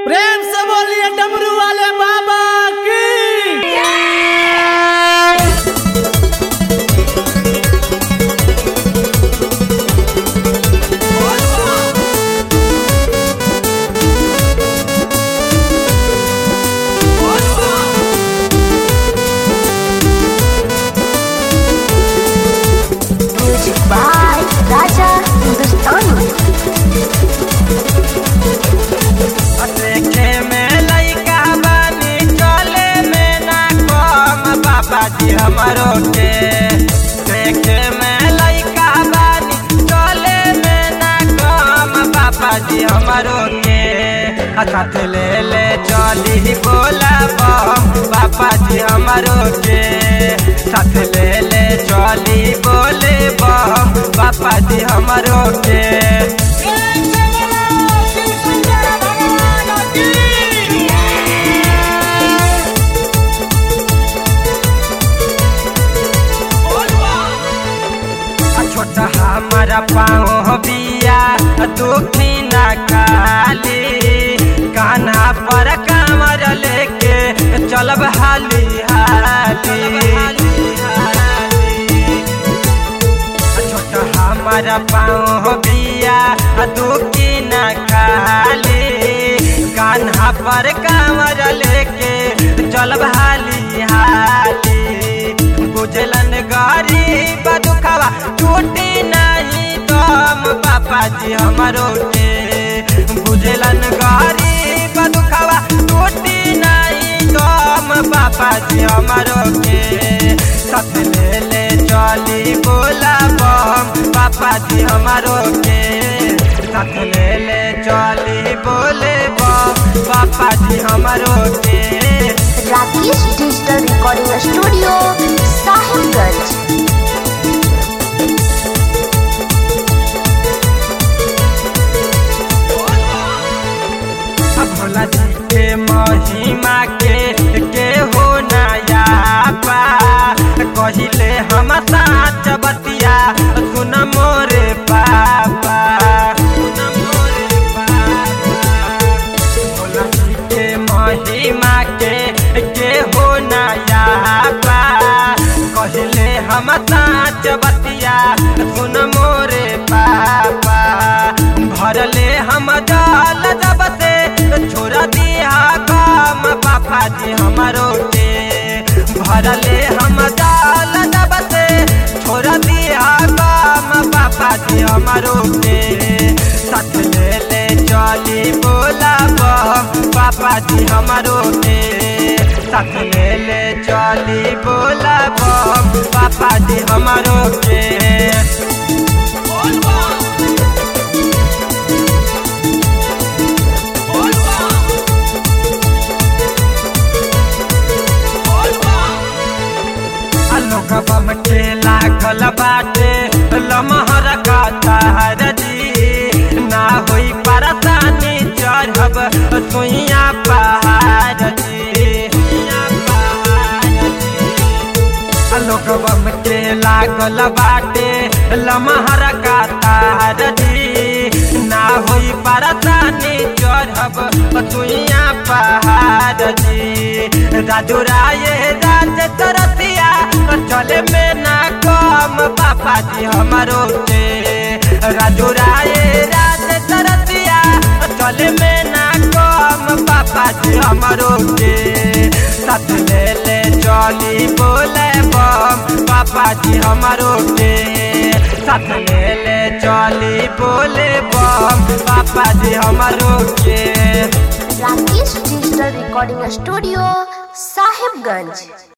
प्रेम से बोलिए डमरू वाले बाबा की Music by Raja Hindustani. देखे में लइका बानी चले में ना कम बाबा जी हमरो के देखे में लइका बानी चले में ना कम बाबा जी हमरो के साथ ले ले चली बोला बम बाबा जी हमरो के साथ ले ले चली बोले बम बाबा जी हमरो के आ छोटा हमारा पाँव बिया दुखी न काली कान्हा पर कामर लेके चलब हाली हाली आ छोटा हमारा पाँव बिया दुखी न काली कान्हा पर कामर लेके चलब हाली हाली बुझलन गरीब दुखवा टूटी नहीं दम पापा जी हमरो के बुझलन गरीब दुखवा टूटी नहीं दम पापा जी हमरो के साथ ले ले चली बोला बम पापा जी हमरो के साथ ले ले चली बोले बम पापा जी हमरो के Rakesh Digital Recording Studio, Sahibganj. Bhola जी के महिमा के के हो नया पा कहिले हम साच बतिया सुन मोरे पापा सुन मोरे पापा भोला जी के महिमा के के हो नया पा कहिले हम साच बतिया सुन मोरे पापा भरले हम जाल जब से छोड़ दिया काम पापा जी हमारो के भरले हम जाल जब से छोड़ दिया काम पापा जी हमारो के साथ ले ले चली बोला बम पापा जी हमारो के साथ ले ले चली बोला बम पापा जी हमारो के लोग बम के लागल बाटे लमहर का तार जी ना होई परेशानी चढ़ब सुइया पहाड़ जी सुइया पहाड़ जी लोग बम के लागल बाटे लमहर का तार जी ना होई परेशानी चढ़ब सुइया पहाड़ जी राजू राय राज तरतिया चले में ना कम पापा जी हमारो के राजू राय राज तरतिया चले में ना कम पापा जी हमारो के साथ ले ले चली बोले बम पापा जी हमारो के साथ ले ले चली बोले बम पापा जी हमारो के Rakesh Digital Recording Studio, Sahibganj.